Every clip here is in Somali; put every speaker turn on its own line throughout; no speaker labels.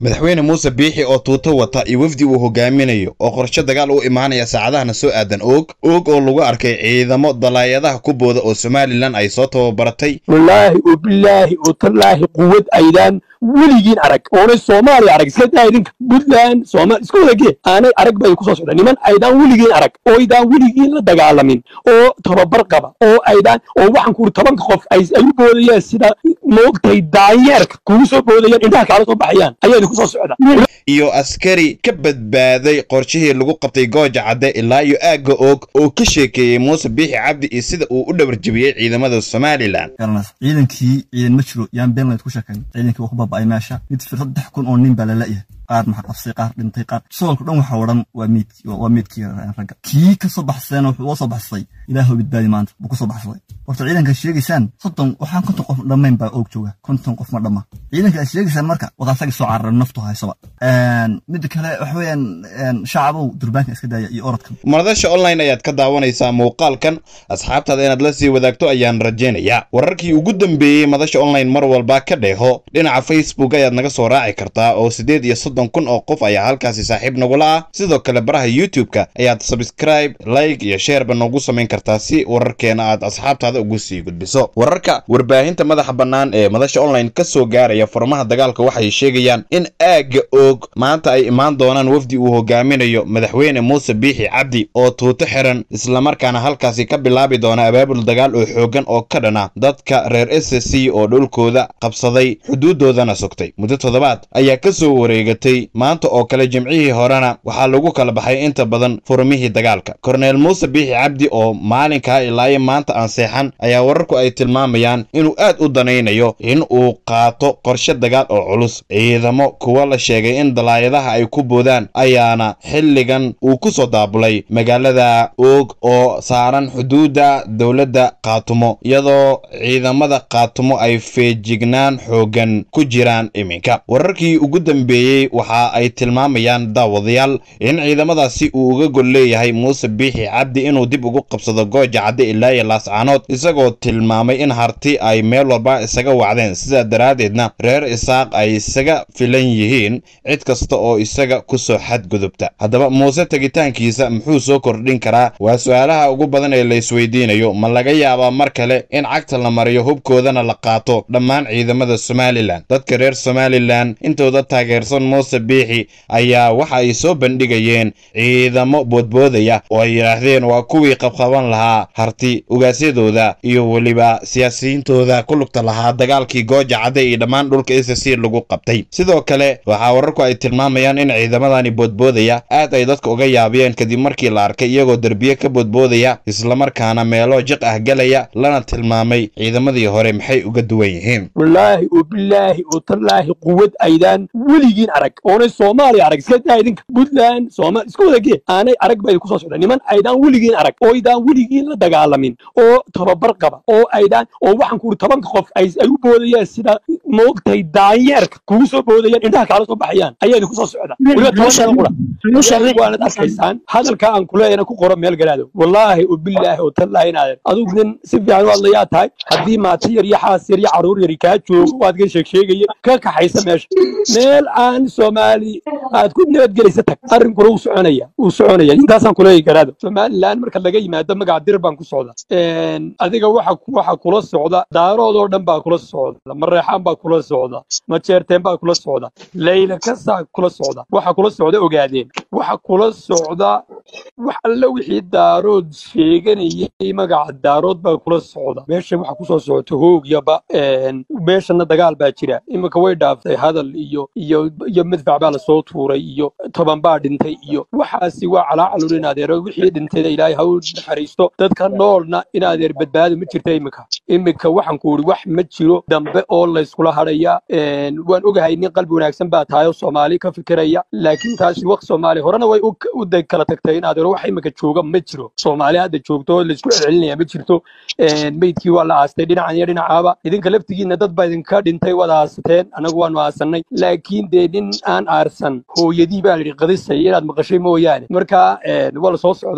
madaxweyne muuse biixi oo tuuto wata iyo wafdi uu hogaaminayo oo qorshe dagaal u imaanaya saacadahana soo aadan oog oog oo lagu arkay ciidamo dalaayadaha ku booda oo somalilan ay soo tababaratay
wallaahi oo bilaahi oo tallaahi quwad aydaan weligiin arag oonay soomaaliya arag iska daa idinka puntland soomaali iska wadagee aanay arag bay ku soo socdaan niman aydaan weligiin arag oo aydaan weligiin la dagaalamin oo tababar qaba oo aydaan oo waxaan kuuri tobanka qof ay ay u boodayaan sida moogtahay daanyeerka kugu soo boodayaan indhaha kaala soo baxayaan ayaa idinku soo socda
iyo askari ka badbaaday qorshihii lagu qabtay gooja cadde ilaa iyo aagga oog oo ka sheekeeyey muuse biixi cabdi iyo sida uu u dhabarjebiyey ciidamada somalilan
garanaysa ciidankii ciidan ma jiro yaan been layd ku sheekayn ciidankii waa ku baaba'ay meesha mid fir saddex kun oo nin baa la la'yahay qaar maxaa qabsay qaar dhintay qaar soolka dhan waxa odhan waa meed waa meedkii ragga kii ka soo baxsayna wuxuu uga soo baxsay ilaahu badbaadi maanta buu ku soo baxsaday horta ciidanka sheegaysaan soddon waxaan konton qof dhammayn baa oog jooga konton qof ma dhamma ciidanka aad sheegaysaan marka wadaasagii soo cararan naftu haysaba midda kale waxa weeyaan shacabow durbaanka iska daaya iyo orodkan
madasha online ayaad ka daawanaysaa muuqaalkan asxaabtaada inaad la sii wadaagto ayaan rajaynayaa wararkii ugu dambeeyey madasha online mar walba ka dheeho dhinaca facebook ayaad naga soo raaci kartaa oo siddeed iyo soddon kun oo qof ayaa halkaasi saaxiib nagula ah sidoo kale baraha youtube-ka ayaad subscribe like iyo sheerba noogu samayn kartaa si wararkeena aad asxaabtaada ugu sii gudbiso wararka warbaahinta madaxa bannaan ee madasha online ka soo gaaraya furmaha dagaalka waxay sheegayaan in aagga oog maanta ay imaan doonaan wafdi uu hogaaminayo madaxweyne muuse biixi cabdi oo tuuto xiran islamarkaana halkaasi ka bilaabi doona abaabul dagaal oo xooggan oo ka dhana dadka reer s c oo dhulkooda qabsaday xuduudoodana sugtay muddo toddobaad ayaa ka soo wareegatay maanta oo kale jimcihii horena waxaa lagu kala baxay inta badan furmihii dagaalka korneel muuse biixi cabdi oo maalinkaa ilaayo maanta aan seexan ayaa wararku ay tilmaamayaan inuu aad u danaynayo in uu qaato qorshe dagaal oo culus ciidamo kuwa la sheegay in dalaayadaha ay ku boodaan ayaana xilligan uu ku soo daabulay magaalada oog oo saaran xuduudda dowladda kaatumo iyadoo ciidamada kaatumo ay feejignaan xooggan ku jiraan iminka wararkii ugu dambeeyey waxa ay tilmaamayaan daawadayaal in ciidamadaasi uu uga gol leeyahay muuse biixi cabdi inuu dib ugu qabsado gooja cadde ilaa iyo laascaanood isagoo tilmaamay in harti ay meel walba isaga wacdeen sidaa daraaddeedna reer isaaq ay isaga filan yihiin cid kasta oo isaga ku soo xadgudubta haddaba muuse tegitaankiisa muxuu soo kordhin karaa waa su-aalaha ugu badan ee la isweydiinayo ma laga yaabaa mar kale in cagta la mariyo hubkoodana la qaato dhammaan ciidamada somalilan dadka reer somalilan intooda taageersan muuse biixi ayaa waxa ay soo bandhigayeen ciidamo boodboodaya oo ay yidhaahdeen waa kuwii qabqaban lahaa harti ugaasyadooda iyo weliba siyaasiyiintooda ku lugta lahaa dagaalkii gooja cadde iyo dhammaan dhulka s c lagu qabtay sidoo kale waxaa wararku ay tilmaamayaan in ciidamadani boodboodaya aad ay dadka uga yaabiyeen kadib markii la arkay iyagoo derbiye ka boodboodaya islamarkaana meelo jiq ah gelaya lana tilmaamay ciidamadii hore maxay uga duwan yihiin
wallaahi oo bilaahi oo tallaahi quwad aydaan weligiin arag oonay soomaaliya arag iska daa idinka puntland soomaali iska wadagee aanay arag bay ku soo socdaan niman aydaan weligiin arag oo aydaan weligiin la dagaalamin oo tababar qaba oo aydaan oo waxaan kuuri tobanka qof ay ay u boodayaan sida moogtahay daanyeerka kugu soo boodayaan indhaha kaala soo baxayaan ayaa idinku soo socda weliba toban qura waanad arkaysaan hadalka aan kuleeyana ku qoro meel galaado wallaahi oo bilaahi oo tallaahi inaadan adigu nin si fiican u hadlayaa tahay haddii maati yar iyo xaas yar iyo caruur yari kaa joogo waad ka sheeg sheegaya ka kaxaysa meesha meel aan soomaali aad ku nabadgelaysa tag arrinkuna wuu soconaya wuu soconaya intaasaan kuleeyi garaado somaliland marka laga yimaado magaca dir baan ku socda adiga waxa waxa kula socda daaroodoo dhan baa kula socda mareexaan baa kula socda majeerteen baa kula socda layla kasaa kula socda waxa kula socda ogaadeen waxa kula socda wax alle wixii daarood sheeganayay magaca daarood baa kula socda meesha waxa kusoo socota hoogyaba meeshana dagaal baa jira iminka way dhaaftay hadal iyo iyo iyo madfac baa lasoo tuuray iyo toban baa dhintay iyo waxaasi waa calaacalun in adeero wixii dhintayna ilaahay ha u naxariisto dadka noolna in adeer badbaado ma jirta iminka iminka waxaan ku uri wax ma jiro dambe oo layskula hadhaya waan ogahay nin qalbi wanaagsan baa tahay oo soomaali ka fikiraya laakiin taasi waqt soomaali horena way u day kala tagtay in adeero wax iminka jooga ma jiro soomaali hadda joogto laysku celcelinaya ma jirto meydkii waa la aastay dhinacan iyo dhinacaaba idinka laftigiina dad baa idinka dhintay wada aasateen anagu waanu aasanay laakiin dee nin aan aarsan hooyadii baa layidhi qadisay inaad maqashay mooyaane marka waa la soo socdaa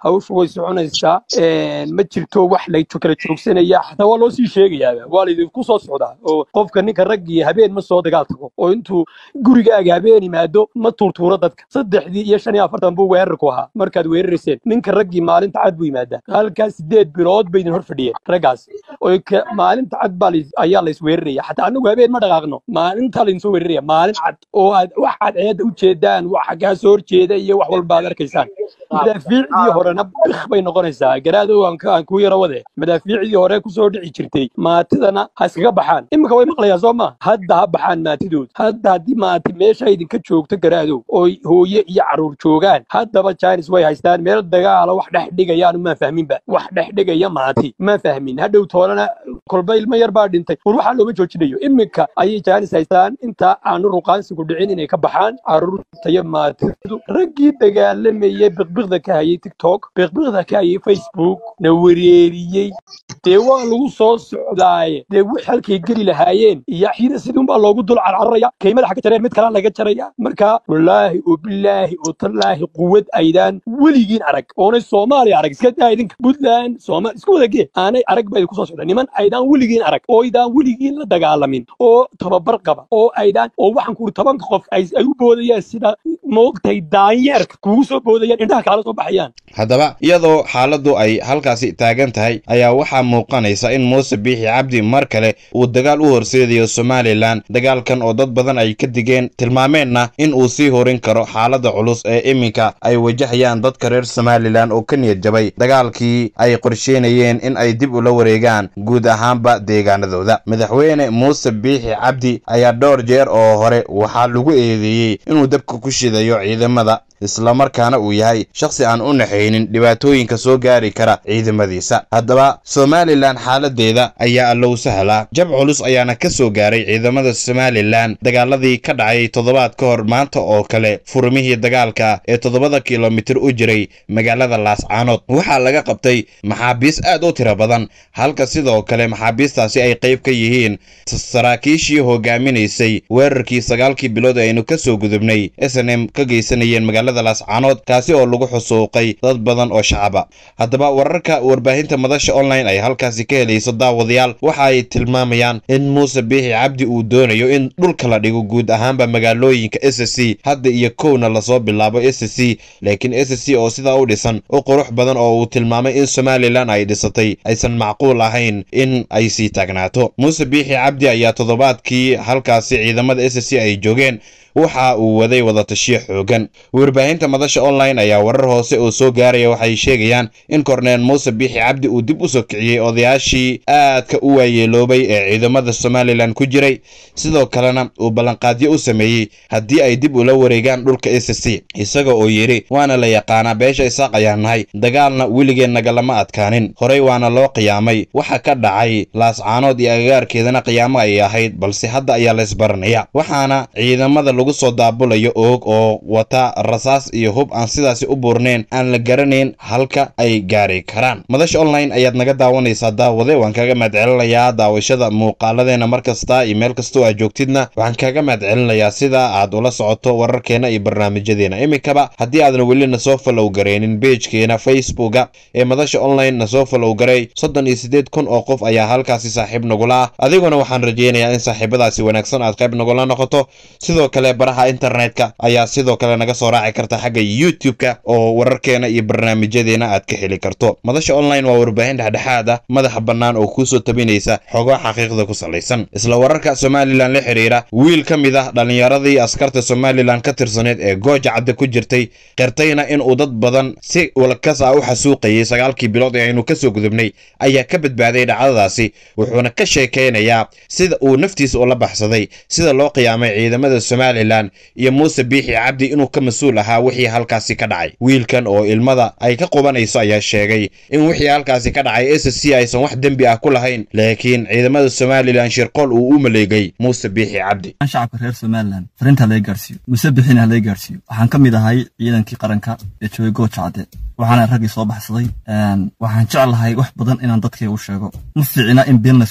hawshu way soconaysaa ma jirto wax la kala joogsanaya xataa waa loo sii sheegayaaba waa laydinku soo socdaa oo qofka ninka raggii habeen ma soo dagaal tago oo intuu gurigaaga habeen yimaado ma tuurtuuro dadka saddexdii iyo shan iyo afartan buu weerarku ahaa markaad weerarayseen ninka raggii maalinta cad buu yimaadaa halkaas sideed bilood bay idin hor fadhiyeen raggaas oo maalinta cad baa ayaa lays weeraraya xataa anagu habeen ma dhaqaaqno maalintaa laydin soo weeraraya maalin cad oo aad wax aad ceedda u jeedaan waxa kaa soo horjeeda iyo wax walba aad arkaysaan madaafiicdii horena bik bay noqonaysaa garaadow aan kuu yaro wade madaafiicdii hore kusoo dhici jirtay maatidana ha iskaga baxaan iminka way maqlayaan soo ma hadda ha baxaan maatidood hadda haddii maati meesha idinka joogto garaadow oo hooye iyo caruur joogaan haddaba jainis way haystaan meel dagaala wax dhex dhigayaan maa fahminba wax dhex dhigaya maati ma fahmin hadhow toolana kolba ilmo yar baa dhintay war waxaa looma joojinayo iminka ayay jainis haystaan intaa aanu ruqaansigu dhicin inay ka baxaan caruurta iyo maatidu raggii dagaalamayay biqbiqda ka hayay tiktok biqbiqda ka hayay facebook na wereeriyey dee waa lagu soo socdaaye dee wix halkay geli lahaayeen iyo xida sidunbaa loogu dul carcararaya kay madaxa ka jareen mid kalaa laga jaraya marka wallaahi oo bilaahi oo tallaahi quwad aydaan weligiin arag oonay soomaaliya arag iska daa idinka puntland soomaali isku wada gee aanay arag baa idinku soo socda niman aydaan weligiin arag oo aydaan weligiin la dagaalamin oo tababar qaba oo aydaan oo waxaan kuuri tobanka qof ay u boodayaan sida moogtahay daanyeerka kugu soo boodayaan indhaha kaala soo baxayaan
haddaba iyadoo xaaladdu ay halkaasi taagan tahay ayaa waxaa muuqanaysa in muuse biixi cabdi mar kale uu dagaal u horseedayo somalilan dagaalkan oo dad badan ay ka digeen tilmaameenna in uu sii horin karo xaaladda culus ee iminka ay wajahayaan dadka reer somalilan oo ka niyad jabay dagaalkii ay qorsheynayeen in ay dib ula wareegaan guud ahaanba deegaanadooda madaxweyne muuse biixi cabdi ayaa dhowr jeer oo hore waxaa lagu eedeeyey inuu dabka ku shidayo ciidamada islamarkaana uu yahay shakhsi aan u naxaynin dhibaatooyinka soo gaari kara ciidamadiisa haddaba somalilan xaaladeeda ayaa allow sahlaa jab culus ayaana ka soo gaaray ciidamada somalilan dagaaladii ka dhacay toddobaad ka hor maanta oo kale furmihii dagaalka ee toddobada kilomitir u jiray magaalada laascaanood waxaa laga qabtay maxaabiis aad u tiro badan halka sidoo kale maxaabiistaasi ay qayb ka yihiin saraakiishii hogaaminaysay weerarkii sagaalkii bilood ee aynu ka soo gudubnay s n m ka geysanayeen magaalada laascaanood kaasi oo lagu xusuuqay dad badan oo shacaba haddaba wararka warbaahinta madasha online ay halkaasi ka helayso daawadayaal waxa ay tilmaamayaan in muuse biixi cabdi uu doonayo in dhulka la dhigo guud ahaanba magaalooyinka s c hadda iyo kowna lasoo bilaabo s c laakiin s c oo sidaa u dhisan u qurux badan oo uu tilmaamay in somalilan ay dhisatay aysan macquul ahayn in ay sii taagnaato muuse biixi cabdi ayaa toddobaadkii halkaasi ciidamada s c ay joogeen waxa uu waday wadatashiyo xoogan warbaahinta madasha online ayaa warar hoose oo soo gaaraya waxay sheegayaan in korneel muuse biixi cabdi uu dib u soo kiciyey odayaashii aadka u waayeeloobay ee ciidamada somalilan ku jiray sidoo kalena uu ballanqaadyo u sameeyey haddii ay dib ula wareegaan dhulka s c isaga oo yidhi waana la yaqaanaa beesha isaaq ayaa nahay dagaalna weligeen nagalama adkaanin horey waana loo qiyaamay waxa ka dhacay laascaanood iyo agagaarkeedana qiyaamo ay ahayd balse hadda ayaa laysbaranaya waxaana ciidamada lagu soo daabulayo oog oo wata rasaas iyo hub aan sidaasi u buurnayn aan la garanayn halka ay gaari karaan madasha online ayaad naga daawanaysaa daawade waan kaaga mahadcelinayaa daawashada muuqaaladeena mar kasta iyo meel kastoo aad joogtidna waxaan kaaga mahadcelinayaa sida aad ula socoto wararkeena iyo barnaamijyadeena iminkaba haddii aadan weli nasoo falow garaynin beejkeena facebooka ee madasha online nasoo falow garay soddon iyo siddeed kun oo qof ayaa halkaasi saaxiib nagula ah adiguna waxaan rajaynayaa in saaxiibadaasi wanaagsan aad qayb nagula noqoto sidoo kale baraha internetka ayaa sidoo kale naga soo raaci karta xagga youtube-ka oo wararkeena iyo barnaamijyadeena aad ka heli karto madasha online waa warbaahin dhexdhexaad ah madaxa bannaan oo kuusoo tabinaysa xogo xaqiiqda ku salaysan isla wararka somalilan la xidhiira wiil ka mid ah dhallinyaradii askarta somalilan ka tirsaneed ee gooja cadde ku jirtay qirtayna in uu dad badan si walkas ah u xasuuqayay sagaalkii bilood ee aynu kasoo gudubnay ayaa ka badbaaday dhacdadaasi wuxuuna ka sheekaynayaa sida uu naftiisa ula baxsaday sida loo qiyaamay ciidamada somalilan iyo muuse biixi cabdi inuu ka mas-uul ahaa wixii halkaasi ka dhacay wiilkan oo ilmada ay ka qubanayso ayaa sheegay in wixii halkaasi ka dhacay s c aysan wax dembi ah ku lahayn laakiin ciidamada somalilan shirqool uu u maleegay muuse biixi cabdi
shacabka reer somalilan fariinta laga gaarsiiyo muse bixina ha laga gaarsiiyo waxaan ka mid ahay ciidankii qaranka ee joogay gooja cadde waxaana raggii soo baxsaday waxaan jeclahay wax badan inaan dadkayga u sheego ma fiicina in been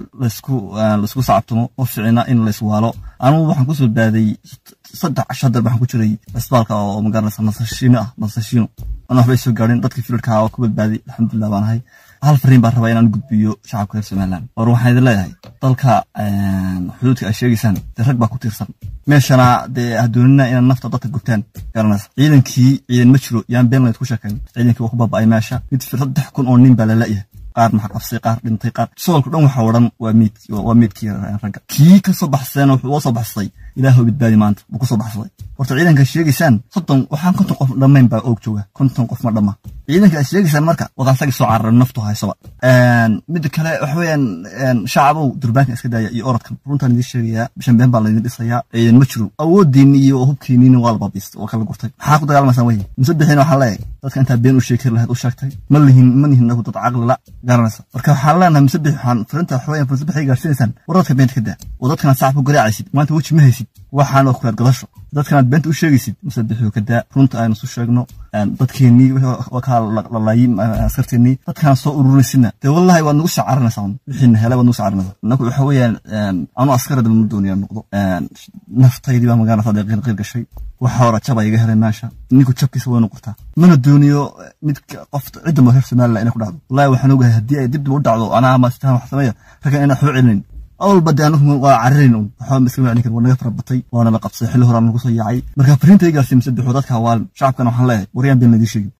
laysku sacabtumo ma fiicina in layswaalo anugu waxaan kusoo baaday saddex casho hadar waxaan ku jiray cisbaalka oo magaranaysa nasashiino ah nasashiino ana waxbay soo gaadheen dadkii filarka oo ku badbaaday alxamdulilah baan ahay hal fariin baan rabaa inaan gudbiyo shacabka reer somaliland war waxaan idin leeyahay dalka xuduudka ay sheegaysaan dee rag baa ku tiirsan meeshana dee hadoonina inaad nafta dadka gubtaan garanaysa ciidankii ciidan ma jiro yaan been layd ku sheekayn ciidankii waa ku baaba'ay meesha mid fir saddex kun oo nin baa la la'yahay qaar maxaa qabsay qaar dhintay qaar soolka dhan waxa odhan waa miid waa miidkii ragga kii ka soo baxsayna wuxuu uga soo baxsaday ilaahu badbaadi maanta buu ku soo baxsaday horta ciidanka sheegaysaan soddon waxaan konton qof dhammayn baa oog jooga konton qof ma dhamma ciidanka aad sheegaysaan marka wadaa asagii soo cararan naftu haysaba midda kale waxa weeyaan shacabow durbaanka iska daaya iyo orodkan runtaan idiin sheegayaa shambeen baa laydin dhisayaa ciidan ma jiro awoodiinni iyo hubkiinniina waa la baabiistay waa kala gurtay maxaa ku dagaalamaysaan weye musabixiina waxaan leeyahay dadka intaa been u sheekir lahayd u sheegtay ma lihin ma lihin nagu dad caqli la garanaysa marka waxaan leenahay musabix waxaan firinta waxa weeyaan musabixay gaarsiinaysaan war dadka beenta ka daa oo dadkanaad sacabka garaacaysid maanta weji ma haysid waxaan waa kuraad gadasho dadkanaad beenta u sheegaysid musabixuu ka daa runta aynu isu sheegno dadkeennii waa kaa lalaayay askarteennii dadkaan soo ururinaysidna dee wallahi waad nagu shacaranaysaa wixiina helay waad nagu shacaranaysaa inaku waxa weeyaan anu askarada ma doonaya noqdo naftaydii baa magaalada deeqiin qiir gashay waxa hore jaba iga helay meesha ninku jabkiisa way noqotaa mana dooniyo mid qof cidda ma reer somaliland inay ku dhacdo wallahi waxaan ogahay haddii ay dib dib u dhacdo anaa ama sitaan wax sameeya raggan inaan waxba celinayn awalba dee anagu waa cararayn un waxba iska macni karin waa naga fara batay waana la qabsaday xilli horaan nagu soo yaacay marka fariinta i gaarsiin mise bixu dadka hawaalin shacabkana waxaan leeyahay waryaan been laydii sheegin